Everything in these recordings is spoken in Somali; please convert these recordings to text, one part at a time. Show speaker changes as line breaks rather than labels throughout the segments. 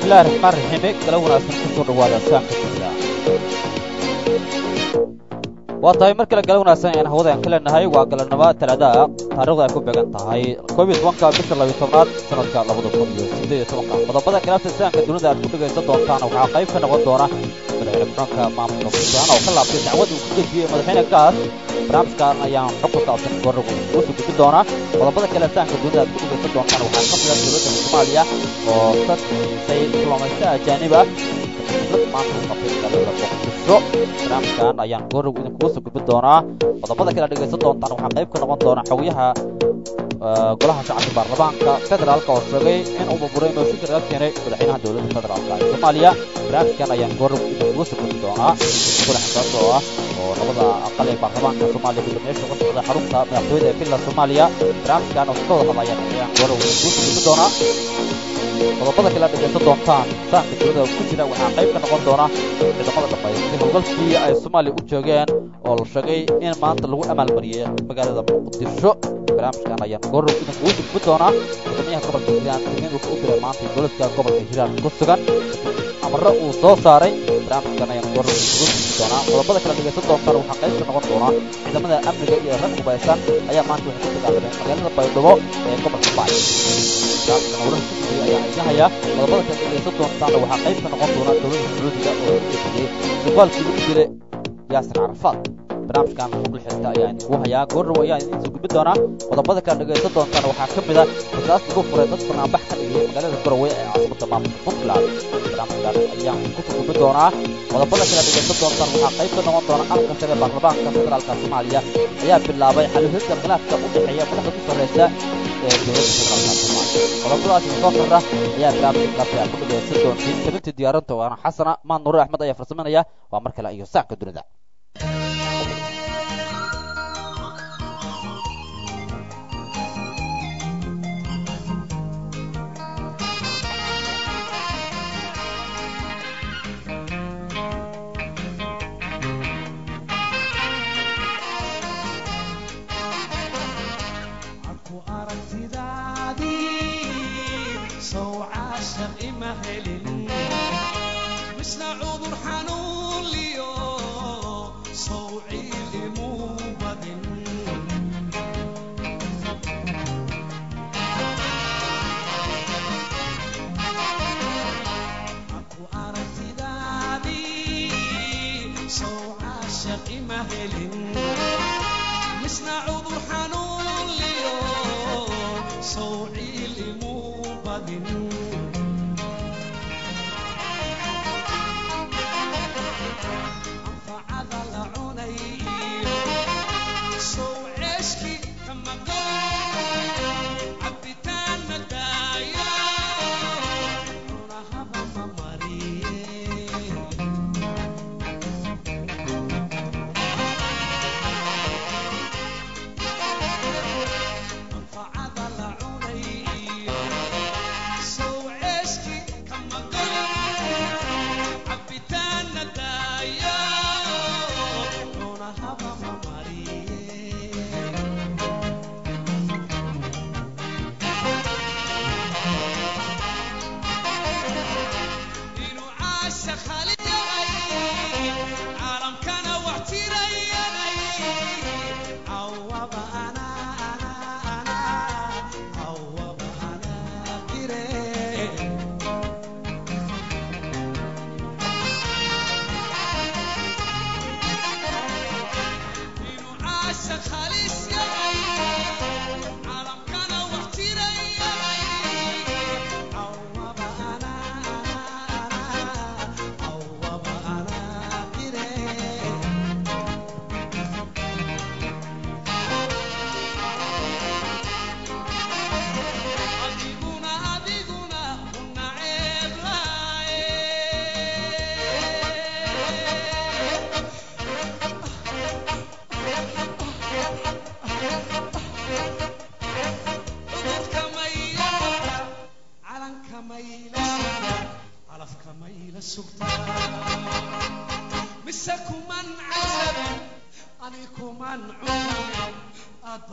bismillahi raxmaan raxiime gala wanaagsan kusoo dhawaada saanka dunida waa tahay mar kale gala wanaagsan ayaan hawada ka leenahay waa galanimo talaadaha taarikhda ay ku beegan tahay koob iyo tobanka bisha labiyo tobnaad sanadka labada kun iyo siddeed iyo tobanka qodobada khilaafta saanka dunida aad ku dhegaysan doontaan waxaa qayb ka noqon doona madaxweyne ku-xigeenka maamulka puntland oo ka laabtay dacwad uu ku gejiyey madaxweyne gaas barnaamijkan ayaan xog ku saabsan goornagu ugu soo gudbin doonaa qodobada kale saanka dunida aad ku dhegaysan doontaan waxaa ka mid ah dowladda soomaaliya oo dad siisay diblomaysta ajaanib ah maanta u qabtay magaalada muqdisho barnaamijkan ayaan goornagu idinkugu soo gudbin doonaa qodobada kale dhegaysan doontaan waxaa qayb ka noqon doona xogayaha golaha shacabka baarlamaanka federaalka oo sheegay in uu burburay mooshinka laga keenay madaxweynaha dowladda federaalka ee soomaaliya barnaamijkan ayaan goornagu idinkugu soo gudbin doonaa kula xisaabta oo ah oo labada aqal ee baarlamaanka soomaaliya gudoomiyaasha uga socda xarunta madaxtooyada ee villa soomaaliya barnaamijkan oo ka wada hadlayaan ayaan goornagu idinkugu soo gudbin doonaa qodobada kale dhegaysan doontaan saanka dunida ku jira waxaa qayb ka noqon doona ciidamada dhamaystiray howlgalkii ay soomaaliya u joogeen oo la sheegay in maanta lagu amaalmariyey magaalada muqdisho barnaamijkan ayaan goorrow idinkugu gudbin doonaa gudoomiyaha gobolka hiiraan digniin wuxuu u diray maanta dowladka gobolka hiiraan ku sugan amaro uu soo saaray barnaamijkan ayaan goorrow idinkugu gudbin doonaa qodobada kale dhegaysan doontaan waxaa qayb ka noqon doona ciidamada amniga iyo rag hubaysan ayaa maanta waxay ku dagaalameen magaalada baydhabo ee gobolka baay ayaan idin hayaa qodobada kale dhegaysan doontaana waxaa qayb ka noqon doona dowladda sacuudiga oo lagu eedeeyey suqaalkii lagu dilay yaasir carafaad barnaamijkan xuquuqul xirta ayaan idinku hayaa goorrow ayaan idin soo gudbin doonaa qodobada kale dhegaysan doontaana waxaa ka mid ah rasaas lagu furay dad banaanbax ka dhigay magaalada garowe ee caasimada maamulka puntland barnaamijkan ayaan kusoo gudbin doonaa qodobada kale dhegaysan doontaan waxaa qayb ka noqon doona aqalka sare baarlamaanka federaalka soomaaliya ayaa bilaabay xaluhidda khilaafka u dhexeeya madaxda ku sarreysa ee dowladda federaalka soomaaliya qodobadaasi soo kordha ayaa barnaamijka khilaafka aad ku dhegaysan doontiin tabintii diyaarinta waana xasana maan nuure axmed ayaa farsamanaya waa mar kale iyo saanka dunida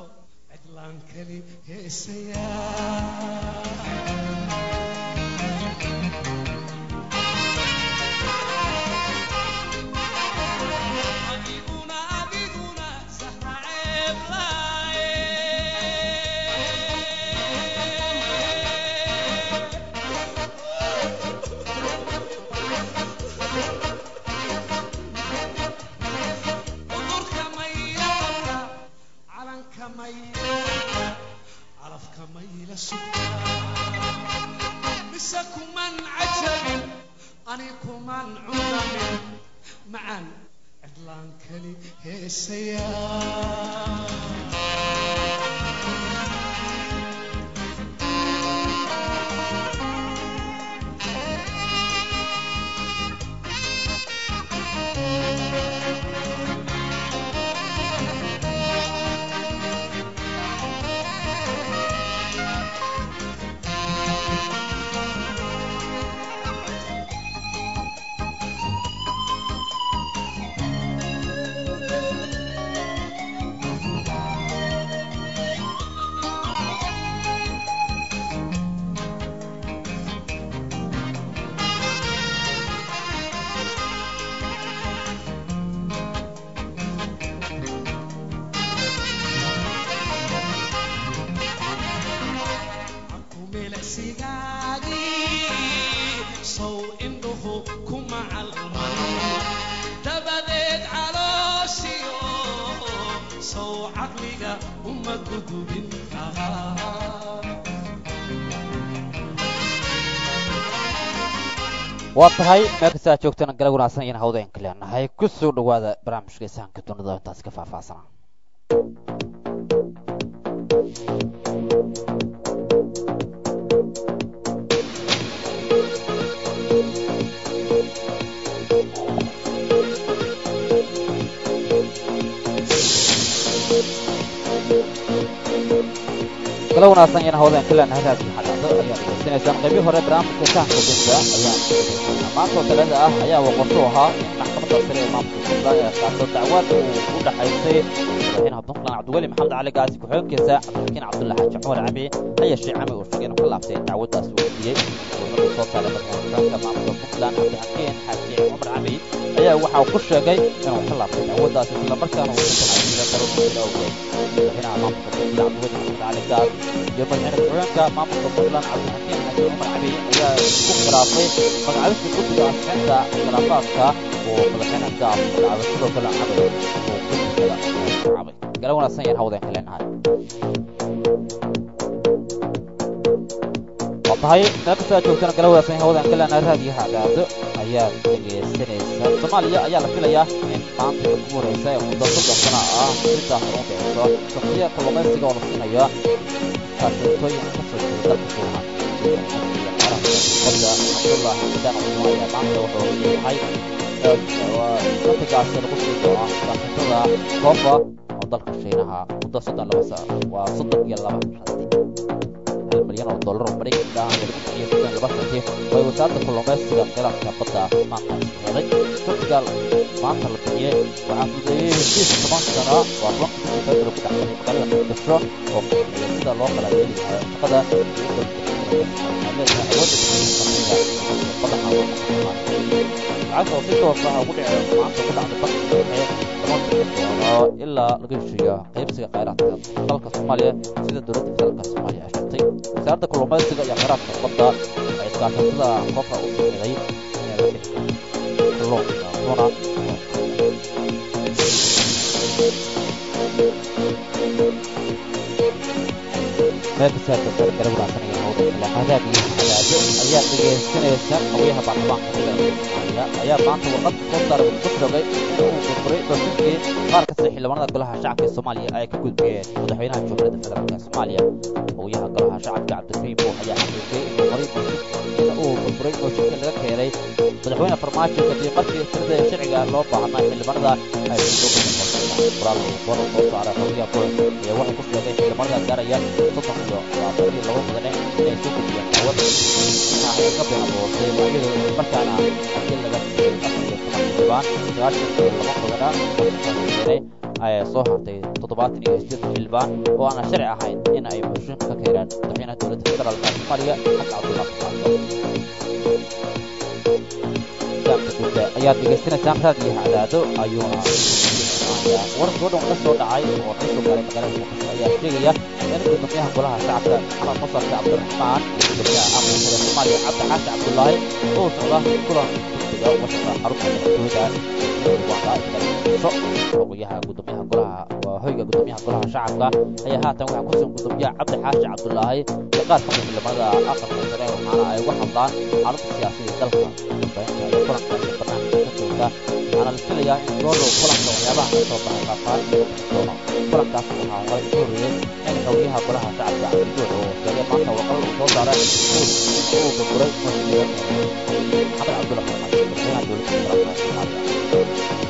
cidlaan keli heesayaa
waa tahay meel kasta aad joogtana gala wanaagsan ayaan hawdeenka leenahay ku soo dhawaada barnaamijka sahanka dunida intaas ka faahfaahsanaa gala wanaagsan ayaan hawdeenka leenahay raadkii xadaado ayaad degeysanaysaan qaybii hore barnaamijka sahanka dunida ayaan maanta oo talada ah ayaa waqorto ahaa in maxkamadda sare ee maamulka puntland ee qaato dacwad uu u dhaxaysay madaxweynaha puntland cabdiweli maxamed cali gaasi ku-xigeenkiisa cabdilxakiin cabdulla xaaji cumar cami haya shee cami uu sheegay inuu ka laabtay dacwaddaas uu siiyey dowladdu soo saaray madaxweynaha maamulka puntland cabdilxakiin xaaji cumar cami ayaa waxa uu ku sheegay inuu ka laabtay dacwaddaas islamarkaana uu ku taxadiida qaroonkiisa awgeed madaxweynaha maamulka puntland cabdiweli maxamed cali gaas iyo madaxweyne ku-xigeenka maamulka puntland cabdilxakiin xaaji cumar cami ayaa ku khilaafay magacabista guddiga asxinta khilaafaadka oo madaxweyne gaas magacaabay sidoo kale cabay oo guddigada magacaabay gala wanaagsan yaan hawdeenka leenahay waa tahay meel kasta aad joogtana gala wanaagsan yaan hawdeenka leenahay raadiyo hagaado ayaad dhegaysanaysaa soomaaliya ayaa la filayaa in maanta ugu horeysa ee muddo soddon sana ah sidaas ugu dhexeyso shaksiya kalluumaysiga oo la siinayo kaasatooyin ka soo jeeda dalka shiinaha qofka cabdullah xamdaan cusmaan ayaa maanta wuxuu leeyahay satigaasi lagu sii doono ganacsatada koofa oo dalka shiinaha muddo soddon laba sa waa soddon iyo laba shanti hal milyan oo dollar oo maraykanka ah iyo iyo soddon laba shanti way wasaaradda kalluumaysiga kheyraadka badda maanta heeday satiga maanta la bixiyey waxaa fududeeyey heshiis toban sano waa tobanka bishii february ku dhexmaray magaalada muqdisho oo iyo sida loo kala yeeli lahaa shaqada lacagta oo si toos ah ugu dhici maanta ku dhacday bankiga dhexe lama bixin doono ilaa laga heshiiyo qaybsiga kheyraadka dalka soomaaliya sida dowladda federaalka soomaaliya ay sheegtay wasaaradda kalluumaysiga iyo kheyraadka badda ay iskaashatada koobka u sameeyay inay la bixi kalluunka tuna meel kastaad gala wanaagsanaya hawda hadaad iyo hadaado ayaa dhegaysanaysa qawyaha baarlamaanka federaalka soomaaliya ayaa maanta warqad soo saaray ku sheegay in uu burburay doofinkii qaar kasta xildhibaanada golaha shacabka ee soomaaliya ay ka gudbiyeen madaxweynaha jamhuuriyadda federaalka soomaaliya qawyaha golaha shacabka cabdikariim buux ayaa xaqiijiyey inuu horay in uu burburay dooshinka laga keenay madaxweyne farmaajo kadib markii tirada sharciga loo baahnaa xildhibaanada ay qoraal waran soo saaray qawyaha buux ayaa wuxuu ku sheegay xildhibaanada gaaraya soddon iyo labaatan iyo laba mudane inay soo gudbiyeen dacwad waxa ay ka been abuurtay iyadoo markaana hadii laga siiyey afar iyo toban xildhibaan sagaashan iyo laba mudana keenay ay soo hartay toddobaatan iyo sideed xildhibaan oo aanan sharci ahayn in ay mooshin ka keenaan madaxweynaha dowladda federaalka soomaaliya xasan cabdullahi farmaajo saanka dulda ayaad dhegaysanaysaan raadiyo hadaado ayuuna warkoo dhan ka soo dhacay oo ka soo gaaray magaalada muqdisho ayaa sheegaya in gudoomiyaha golaha shacabka maxamed musarka cabdiraxmaan iyo gudoomiyaha amurka soomaaliya cabdi xaashi cabdullaahi oo socda kulan dugsiga washaqda xarunta madaxtooyada xogayaha gudoomiyaha golaha waa hoyga gudoomiyaha golaha shacabka ayaa haatan waxaa kusugan gudoomiyaha cabdi xaashi cabdullaahi iyo qaar ka mid ciidamada aqalka sare waxaana ay uga hadlaan xaaladda siyaasada dalka dambeynta iyo kulankaasi barnaamijka ka joogta waxaana la filayaa in goordhow kulanka waxyaabaha ka soo baxay qaafaan iyo doono kulankaas waxaa horay ku horreeyey in xogayaha golaha shacabka cabdiduux oo sheegay maanta warqada uu soo saaray uu burburay masjida maxamed cabdulla xasan madaxweynaha dowladda federaalka soomaaliya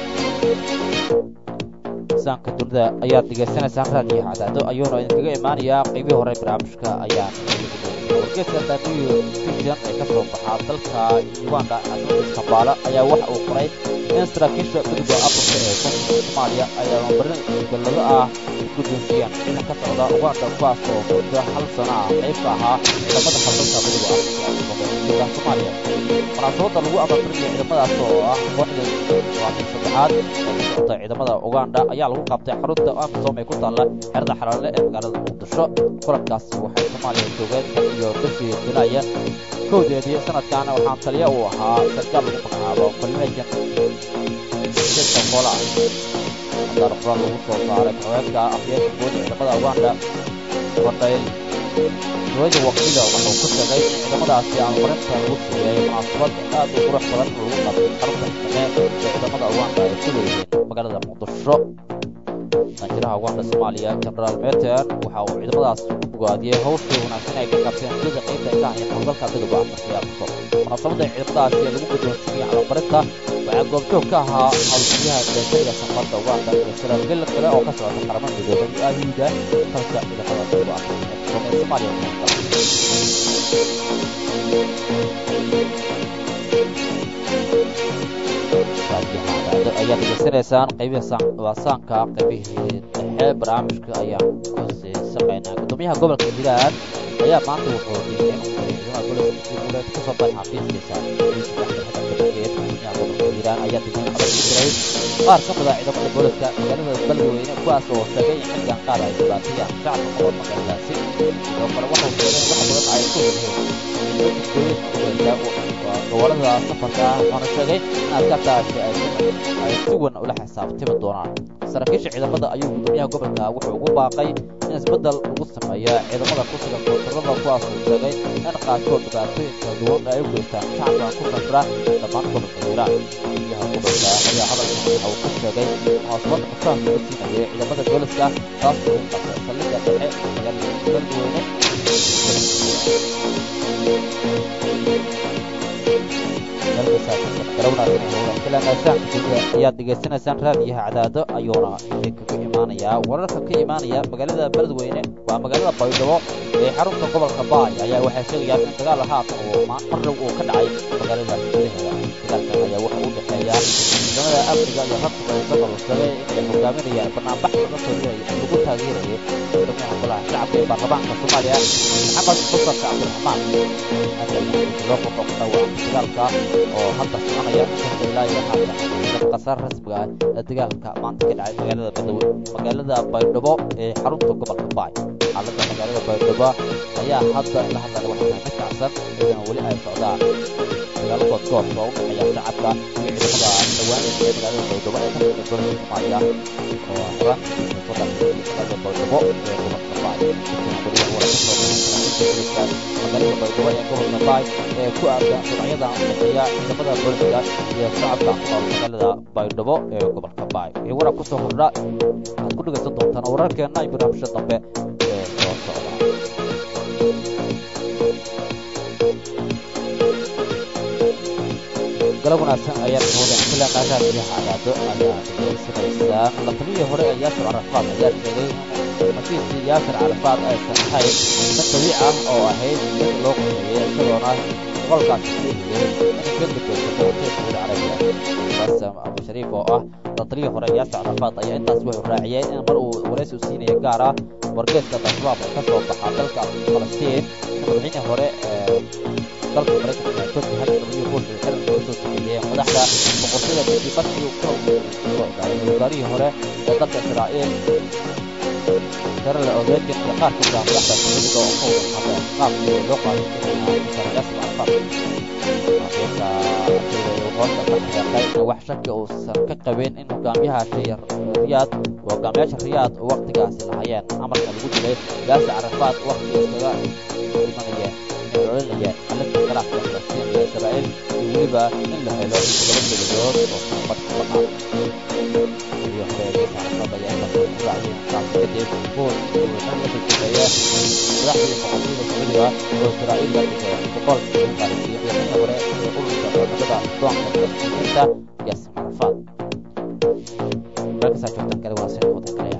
saanka dunida ayaad dhegaysanaysaan raadiyo cadaado ayuuna idinkaga imaanayaa qaybihii hore barnaamijka ayaan wargeeska daniyo fiction ee ka soo baxaa dalka uganda caasimada kambaala ayaa waxa uu qoray in saraakiisha gudubka afrika ee koonfurta soomaaliya ay abaanbarin gollado ah guddoonsiiyeen ciidan ka socda uganda kuwaas oo muddo hal sano ah qayb ka ahaa ciidamada xabdalka midowga afrika ee koonfurta soomaaliya munaasabadda lagu abaanbarinaya ciidamadaas oo ah kooxda waatin saddexaad ee ka socota ciidamada uganda ayaa lagu qabtay xarunta amisom ee ku taalla xerada xalaale ee magaalada muqdisho kulankaasi waxay soomaaliya joogeen iyo bishii julaaya kowdeedii sanadkan waxaan taliya uu ahaa sarkaal lagu magacaabo collegian jidka koola haddaana qoraal lagu soo saaray haweenka afyeerka guud ciidamada uganda fadhayl hawada wakiila wuxuu ku sheegay in ciidamadaasi aan marinta lagu siiyey munaasabad aad u qurux badan lagu qabtay xarunta xakameed ee ciidamada uganda ay ku leeyihiin magaalada muqdisho danjiraha uganda soomaaliya genaraal meten waxa uu ciidamadaas ku bogaadiyey hawshii wanaagsan ay ka qabteen sida qaybta ay ka hayeen howlgalka midowga afrika amisom munaasabadda ciidamadaasi ee lagu guddoonsiiyey calabarinta waxaa goobjoog ka ahaa howlgaliyaha deesariga safarda uganda iyo saraakiil kale oo ka socda qaramada midoobay iyo aayuuda dalka ciidamada midowga afrika amisom ee soomaaliya ayaad degeysanaysaan qaybihii waasaanka qaybihii dhexe barnaamijka ayaan ku sii saqaynaa gudoomiyaha gobolka hiiraan ayaa maanta wuxuu diiday inuu ciidamada gobolka kasoo baxay xafiiskiisa gudoomiyaha gobolka hiiraan ayaa digniin adag ku diray qaar ka mid a ciidamada booliska magaalada beledweyne kuwaas oo sheegay in xilligan qaar ay dhibaatayaan shacabka ku nool magaaladaasi sidoo kale wuxuu sheegay in wax badan ay ku yihiin gobolada safarka ah wuxuuna sheegay in askartaasi ay si wan ula xisaabtimi doonaan saraakiisha ciidamada ayuu gudoomiyaha gobolka wuxuu ugu baaqay in isbeddel lagu sameeyo ciidamada ku sugan koonfurada kuwaasuu sheegay in qaarkood dhibaatooyin kala duwan ay u geystaan shacabka ku safra dhammaan gobolka hiiraan gudoomiyaha gobolka ayaa hadalkan waxa uu ku sheegay munaasabadda fasaha lagu siinayay ciidamada booliska taas oo qabtay saldhigga dhexe magaalada beledweyne ayaad degeysanaysaan raadiyaha cadaado ayuuna idinkaga imaanayaa wararka ka imaanaya magaalada beledweyne waa magaalada baydhabo ee xarunta gobolka baay ayaa waxay sheegayaan in dagaal haatan uu marnab uu ka dhacay magaalada gudaheeda dagaalkan ayaa waxa u dhexeeya ciidamada amniga iyo rag hubaysan oo sheegay inay hogaaminayaan banaanbax laga soo lagu taageerayay gudoomiyaha golaha shacabka ee baarlamaanka soomaaliya maxamed mustafa cabdiraxmaan loo qodob ku dhawaa dagaalka oo hadda soconaya inkasta ilaa iyo haatan qasaar rasmiga ah ee dagaalka maanta ka dhacay magaalada badwe magaalada baydhabo ee xarunta gobolka baay xaaladda magaalada baydhabo ayaa hadda la hadlaya waxaa mid kacsan iyadana weli ay socdaan dagaalo goodgood oo u dhexeeya shacabka iyo ciidamada dhawaanaysa ee magaalada baydhabo ee ka socda gobolka soomaaliya oo horaantiisa soo dhaxay magaalada baydhabo ee gobolka baay magaalada baydhabo ee gobolka baay ee ku aadan sharciyada u dhexeeya ciidamada booliska iyo shacabka ku nool magaalada baydhabo ee gobolka baay wixii warar kusoo kordha waxaad ku dhegaysan doontaan wararkeenna iyo barnaamijka dambe ee soo socda galab wanaagsan ayaan moodan kila qaadaadkiya cadaado ayaa degeysanaysaan la taliyii hore ee yaasir carafaad ayaa sheegay xafiiskii yaasir carafaad aysan ahayn mid dabiic ah oo ahayd mid loo qoreeyey isagoona boqolkaasi sheegayay in ka gudbaysato hotel sacuudi carabiya basam abu shariif oo ah la taliyii hore yaasir carafaad ayaa intaas wuxuu raaciyey in mar uu waraysi u siinaya gaar ah wargeeska al-shabaab oo ka soo baxa dalka falastiin in madaxweynihii hore ee dalka maraykanka ee turki hal w bush ay xiran uga soo sameeyeen madaxda boqortooyada kadib markii uu ka soo gaaray wasaarihii hore ee dalka israa'iil sharale odeegan iyo qaar kamid ah madaxda sacuudiga oo ka wada hadleen qaabkii loo qaaday inaa yaasir carfad markaysa hoosta ka xaqiiqay wax shaki uusan ka qabin in hogaamiyahaasi riyaad hogaamiyaasha riyaad oo waqtigaasi lahaayeen amarka lagu dilay yaasir carafaad waqtiga iskaga imanayeen inay olinayeen xalinta khilaafka falastiin iyo israa'iil iyo weliba in la helo laba dowladood oo sanbad ka bannaan iyo hore yaasir carafaad ayaa inta ku raaciyeen taasi kadib buul iyo wixii la shaqeeya madaxdii boqortooyada sacuudiga oo israa'iil la dhigay boqol iyo qaarisiyo madaxweyne hore ee ururka wadamada doonka falastiiniinta yaasir carafaad markasaa joogtaan kale waa sida wadan kale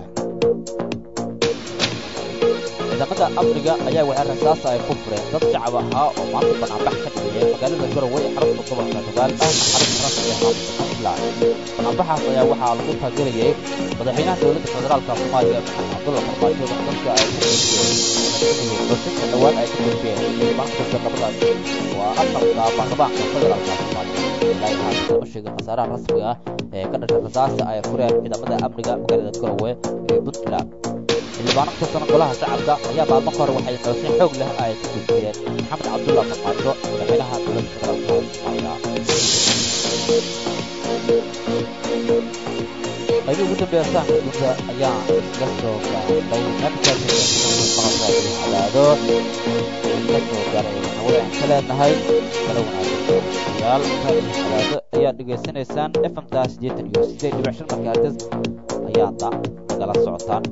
ciidamada amniga ayaa waxay rasaasa ay ku fureen dad shacab ahaa oo maanta banaanbax ka dhigaya magaalada garowe ee xarunta gobolka nugaal ahna xarunta rasmiga maamulka puntland banaanbaxaas ayaa waxaa lagu taageerayay madaxweynaha dowladda federaalka soomaaliya maxamed cabdulla farmaajo dadka ay ku gudbiyeen xusinka dhowaan ay ka gudbiyeen xildhibaanka labadaas waa aqalka baarlamaanka federaalka soomaaliya ilaahay haatan lama sheegin khasaaraha rasmiga ah ee ka dhashay rasaasta ay fureen ciidamada amniga magaalada garowe ee puntland xildhibaano ka tirsan golaha shacabka ayaa maalmo ka hor waxay xoosin xoog leh ay ku gudbiyeen maxamed cabdulla farmaajo madaxweynaha dowladda federaalka soomaaliya qaybihii ugu dambeeya sahanka dunida ayaa isla soo gaartay markaascadaado isla soo gaaray hawada aan ka leenahay kala wanaagsan yaal cadaado ayaa dhegaysanaysaan fmta siddeetan iyo siddeed dhibic shan markaartis ayaadna nagala socotaan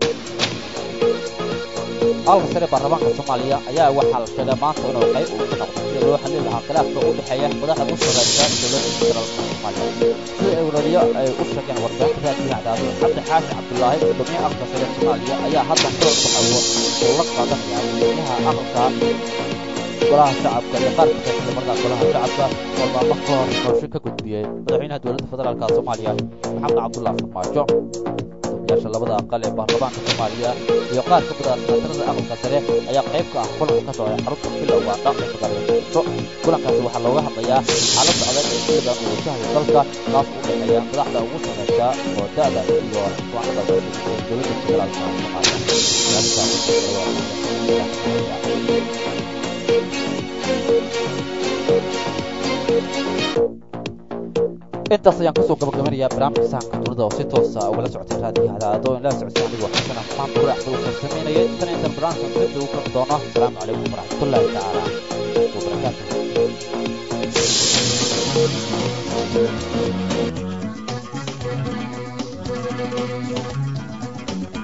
aalka sare baarlamaanka soomaaliya ayaa waxaa la sheegay maanta inuu qayb uu ka noqdo sida loo xallin lahaa khilaafka u dhexeeya madaxda u sarreysa dowladda federaalka soomaaliya sida ay warariyo ay u sheegeen warbaahinta raadiyaha cadaado cabdi xaashi cabdulaahi gudoomiyaha aqalka sare soomaaliya ayaa hadda kulan baxawo oo la qaadanaya gudoomiyaha aqalka golaha shacabka iyo qaar ka tirsan markaa golaha shacabka oo maalmo ka hor qorshe ka gudbiyey madaxweynaha dowladda federaalka soomaaliya maxamed cabdullahi farmaajo gudoomiyaasha labada aqal ee baarlamaanka soomaaliya iyo qaar ka mid ah senaatarada aqalka sare ayaa qayb ka ah kulanka ka socday xarunta bilowga dhaqan magaalada muqdisho kulankaasi waxaa looga hadlayaa xaaladda adag ee xilligan uu wajahayo dalka kaas u dhexeeya madaxda ugu sarreysa oo da-da iyo waanada ee dowladda federaalka intaas ayaan kusoo gabagabanayaa barnaamijka sahanka dunida oo si toosa ugala socotay raadiyaha cadaado in la socodsiin anigoo xasan axmaan bure axmed uu farsameynayay tan intan barnaamijkan dibda uu kulmi doono asalaamu calaykum waraxmatullaahi tacaala wabarakaatuh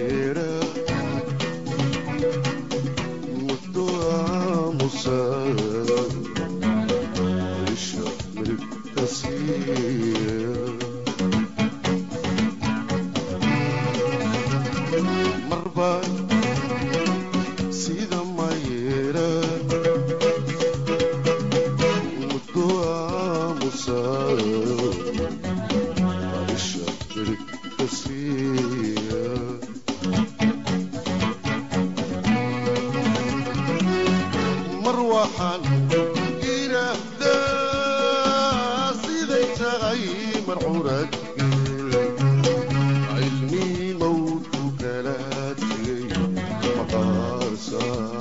Musa mar waxaan idhaahdaa siday tahay marxuurad cilmi mawdku kala tegay maqaarsa